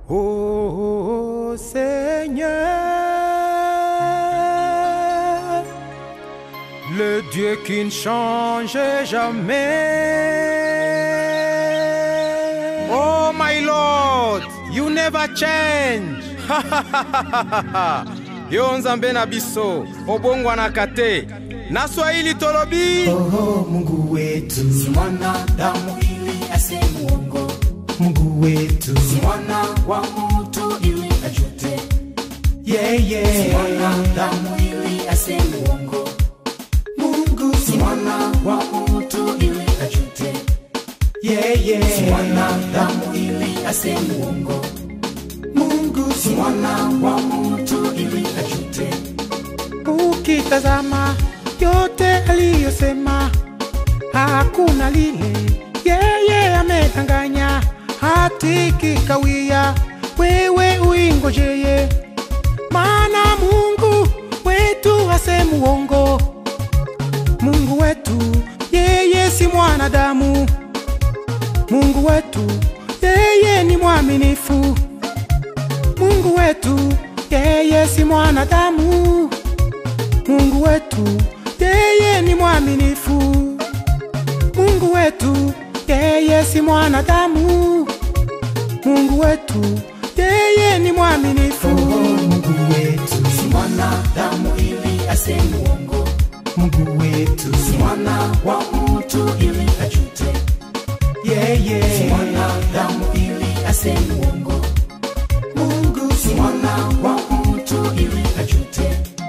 Ô Seigneur, le Dieu qui ne change jamais. Oh my Lord, you never change. yo nzambe na biso obongwanaka te na swahili tolobi Oh, Mungu wetu si mwanadamu ili asimuongo, Mungu wetu si mwana wa mtu ili ajute, yeah, yeah. mwanadamu ili asimuongo, Mungu si mwana wa mtu ili ajute, yeah, yeah. mwanadamu ili asimuongo, Mungu si mwana wa mtu ili ajute, ukitazama yote aliyosema hakuna lile yeye amedanganya hati kikawia wewe uingojeye maana mungu wetu hasemu uongo mungu wetu yeye si mwanadamu mungu wetu yeye ni mwaminifu mungu wetu yeye si mwanadamu Mungu wetu yeye ni mwaminifu. Mungu wetu yeye si mwanadamu. Mungu wetu yeye ni mwaminifu. Mungu wetu si mwanadamu ili asimuongo, Mungu wetu si mwana wa mtu ili ajute, yeah, si yeah. mwanadamu ili asimuongo, Mungu si mwana wa mtu ili ajute.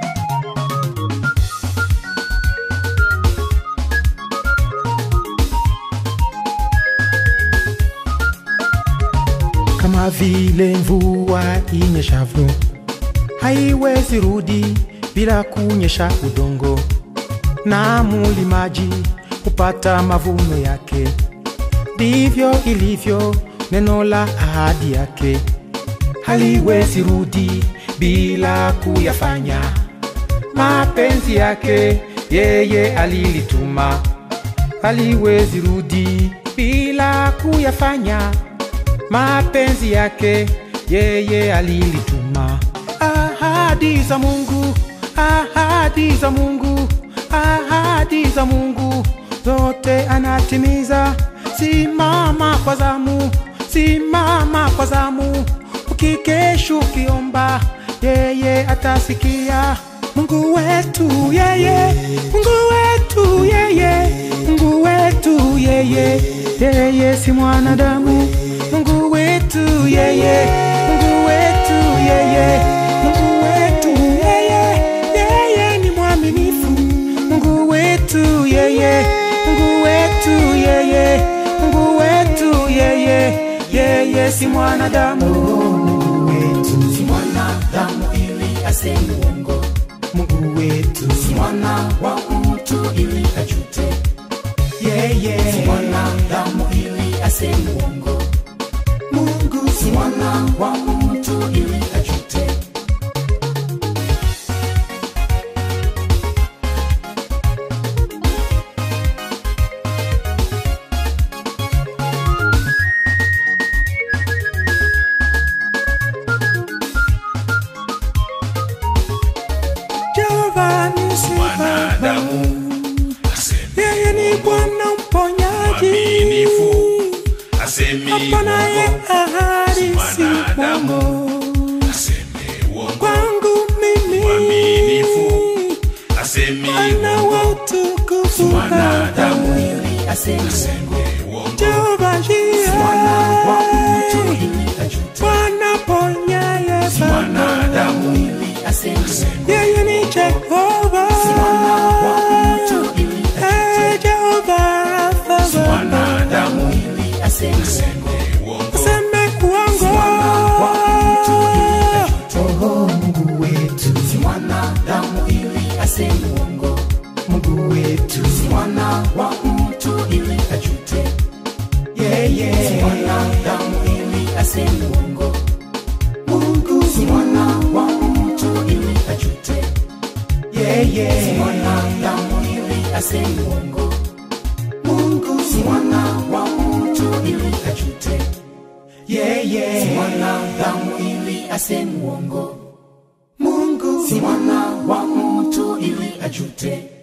Kama vile mvua inyeshavyo haiwezi rudi bila kunyesha udongo, na mulimaji hupata mavuno yake, ndivyo ilivyo neno la ahadi yake, haliwezi rudi bila kuyafanya mapenzi yake. Yeye alilituma, haliwezi rudi bila kuyafanya mapenzi yake yeye alilituma. Ahadi za Mungu, ahadi za Mungu, ahadi za Mungu zote anatimiza. Simama kwa zamu, simama kwa zamu, ukikesha ukiomba, yeye atasikia. Mungu wetu yeye, Mungu wetu yeye, Mungu wetu yeye, yeye si mwanadamu. Mungu wetu yeye, Mungu wetu yeye, Mungu wetu yeye, yeye ni mwaminifu. Mungu wetu yeye, Mungu wetu yeye, Mungu wetu yeye, yeye si mwanadamu. Mungu wetu si mwanadamu ili asimuongo, Mungu wetu si mwana wa mtu ili ajute, yeah, si yeah. mwanadamu ili asimuongo, Mungu si mwana wa mtu ili ajute. Jehova nisi Baba, yeye ni Bwana mponyaji, Mwaminifu, asemi apanaye uongo, ahadi si mwanadamu. mwongo aseme uongo, kwangu mimi, Mwaminifu, asemi Bwana uongo, wa utukufu mwanadamu. Baba, ili asimuongo, aseme uongo, Jehova mwana wa mtu Jireh, ili ajute, Bwana ponyaye Baba, mwanadamu. ili asimuongo, yeye ni Jehova, mwana wa mtu ili ajute, Eh, Jehova Rafa Baba, mwanadamu. ili asimuongo, aseme uongo, useme uongo wa mtu ili ajute, Oh, Mungu wetu si mwanadamu ili asimuongo, Mungu wetu si mwana wa mtu ili ajute, yeah, si yeah. mwanadamu ili asimuongo, Mungu si mwana wa mtu ili ajute, yeah, si yeah. mwanadamu ili asimuongo, Mungu si mwana wa mtu ili ajute, yeye si mwanadamu ili aseme uongo Mungu si mwana wa mtu ili ajute